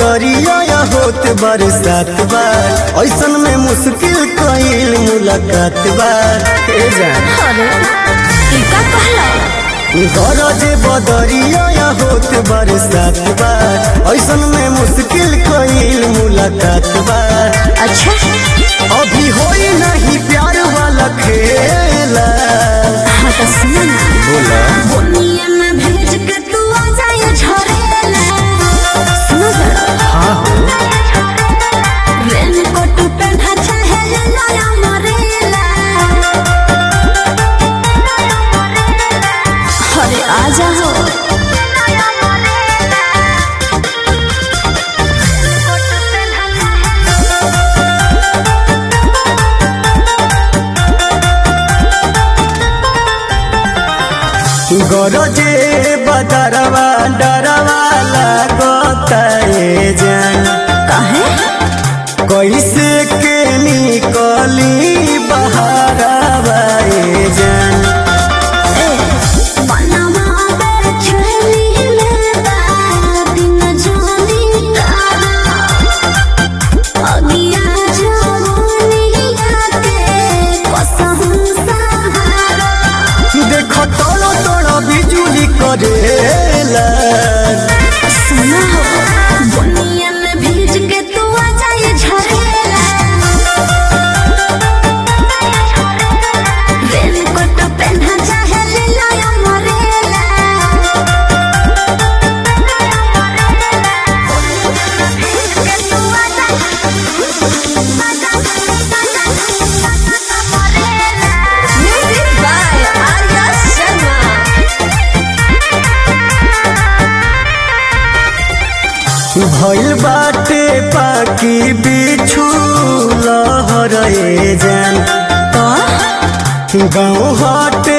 बदरिया या होत बरसात बार ऐसन में मुश्किल कईल मुलाकात बार ए जान अरे ई का कहला गरज बदरिया या होत बरसात बार ऐसन में मुश्किल कईल मुलाकात बार अच्छा अभी होई नहीं प्यार वाला खेला हाँ तो सुनो ना बोला बोनिए में भेज के तू आ जाए झरेला सुनो जरा हाँ हो रेन कोट पहना चाहे नया मरेला अरे आ जाओ गरजे बदरवा डरवा लागता ए जान काहे कैसे के निकली बहारवा ए जान ए बनवा बे छली लेता दिन जानी तारा अगिया जवानिया के कसम सहारा देख तोड़ तोड़ बिजुली करेला सुना हो बुनिया में भीज के तू आ जाए झरेला रेन कोट पहना चाहे ले लाया मरेला भीज के तू आ म्यूजिक बाय आर्या शर्मा भइल बाटे पाकी बिछु लहर ए जान गाँव हट